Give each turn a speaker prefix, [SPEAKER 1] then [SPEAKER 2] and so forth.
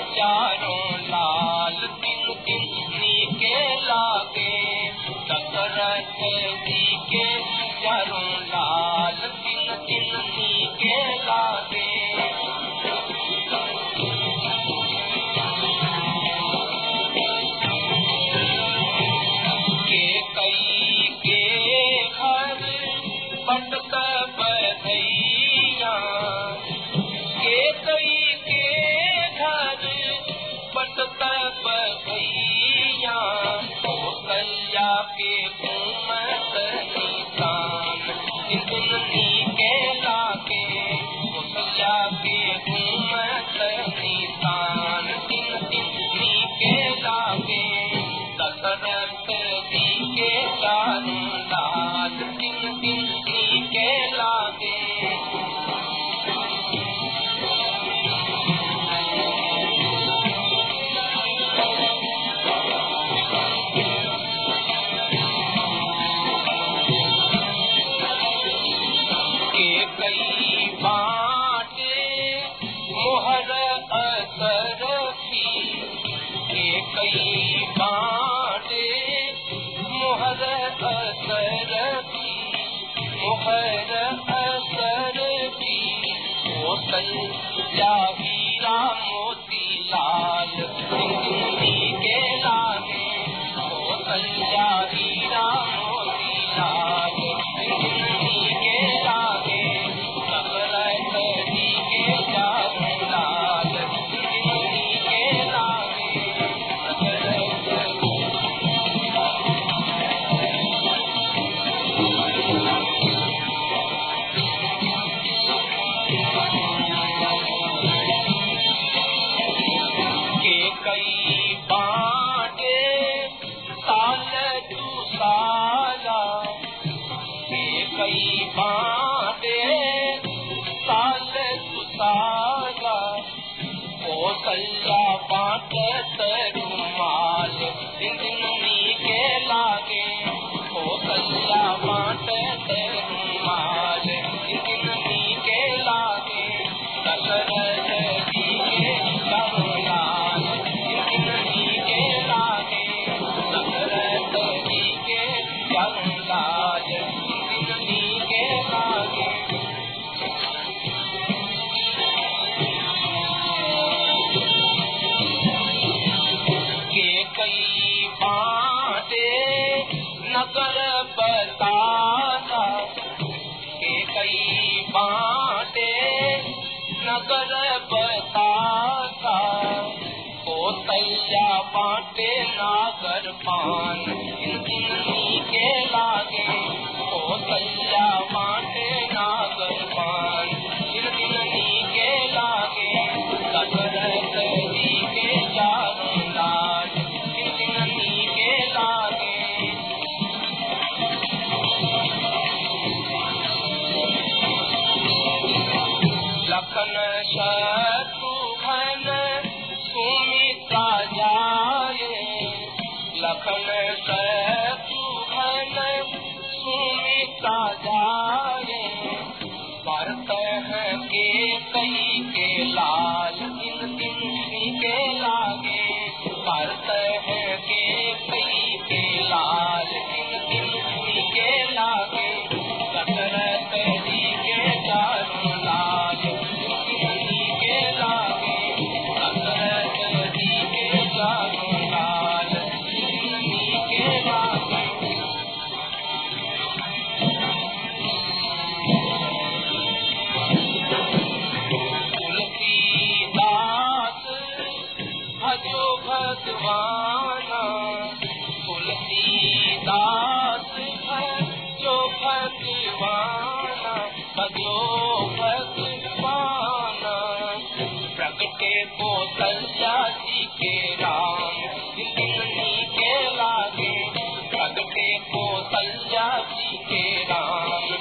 [SPEAKER 1] चारों लाल दिन दिन के लागे दशरथ जी के चारों लाल दिन दिन के लागे के कई के घर पटक बधैया के कई के घर पटक बधैया कौशल्या के घूमत निशान दुल्हनी के लागे कौशल्या के घूमत निशान दुल्हनी के लागे दशरथ जी के चारों लाल दिन दिन के लागे के कई बाटे मोहर असर की के कई बाटे मोहर असर की मोहर असर की होतल हीरा मोती लाल जिंदगी के लागे होतल हीरा मोती लाल जिंदगी के लागे दशरथ जी के चारों लाल जिंदगी के लागे दशरथ के कई बाटे साल तू साला के कई बाटे साल तू साला कौशल्या बाट तरुमाल जिंदगी के लागे कौशल्या बाट तरुमाल जिंदगी के लागे दशरथ जी के करुणाल जिंदगी के लागे दशरथ जी के करुणाल जिंदगी के लागे के कई बाटे नगर बताना के कई बाटे नगर बताता कौशल्या बाटे नागर पान जिंदगी के लागे कौशल्या बाटे नागर पान जिंदगी के लागे दशरथ जी के चारों लाल जिंदगी के लागे लखन शत्रुघ्न सुमित्रा जाए लखन शत्रुघ्न सुमित्रा जाए भरत है के कई के लाल दिन दिन के लागे भरत है के कई के लाल दिन दिन के लागे दशरथ जी के चारों लाल जिंदगी के लागे दशरथ जी के चारों लाल जिंदगी के लागे तुलसीदास भजो भगवाना तुलसीदास भजो भगवाना भजो भगवाना प्रगटे को जी के राम जिंदगी के लागे प्रगटे को जी के राम